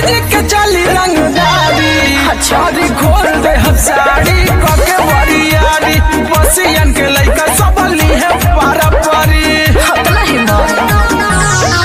जी के चली रंगदारी छारी खोल दे हम साड़ी कके वरियारी बसियन के लइका सब ली है पारा परी हतला हिम्मत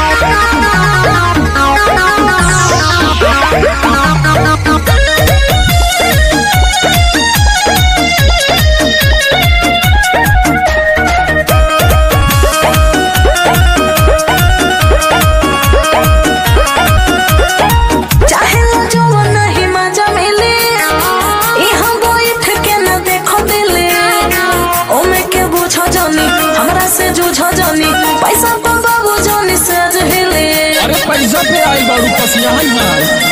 चाहे ला जवन नहीं मजा मिले इहाँ बैठ के न देखो दिले ओमे के बुझो जानी हमरा से जूझो जानी पैसा तो बाबू जानी से जहिले अरे पैसा पे आई बारू पसिया है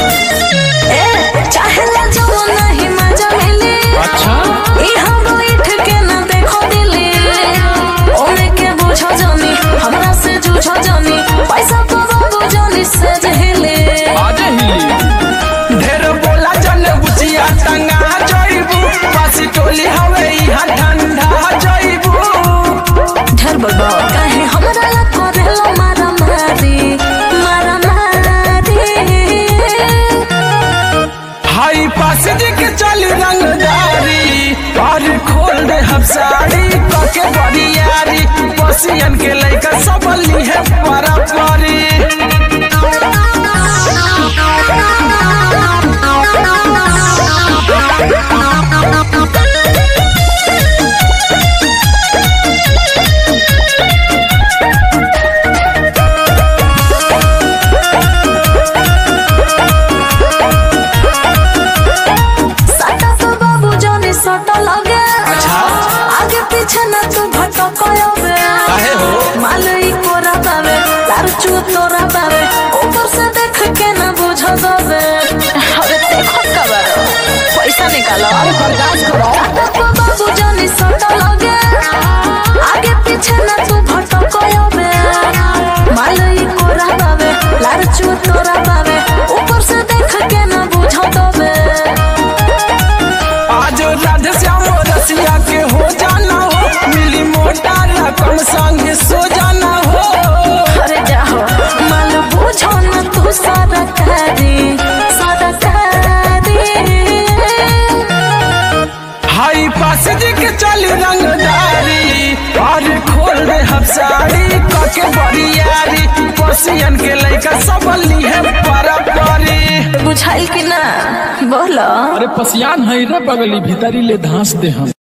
ए चाहे ला जवन नहीं मजा मिले अच्छा इहाँ बैठ के न देखो दिले ओमे के बुझो जानी हमरा से जूझो जानी पैसा तो बाबू जानी से जहिले आज ही ढेर बोला जन बुचिया टंगा जइबू पासी टोली हवे यहाँ ठंडा जइबू ढेर बड़बा काहे हमरा ला करेलो मारा मारी मारा मारी हाई पास जी के चली रंगदारी और खोल दे हम साड़ी कके बरियारी बसियन के लइका सब ली है पारा परी साटा तो बाबू जाने साटा लगे अच्छा। आगे पीछे ना तू भटक बे काहे हो? मालई कोरा बावे लार चू तोरा बावे ऊपर से देख के ना बुझ दबे अरे देखो कबर पैसा निकालो अरे बर्दाश्त करो साटा तो बाबू जाने साटा लगे आगे पीछे ना तू भटक बे मालई कोरा बावे लार चू तोरा बावे ऊपर से देख के ना बुझ दबे आज राधे श्याम रसिया के हो जाना हो मिली मोटा रकम संग सो जाना हो अरे जाओ माल बुझो न तू सारा कारी सारा कारी हाई पास जी के चली रंगदारी और खोल दे हम साड़ी कके बरियारी बसियन के लइका सब ली है पारा परी बुझाइल कि ना बोलो अरे पसियान है रे बगली भीतरी ले धांस दे हम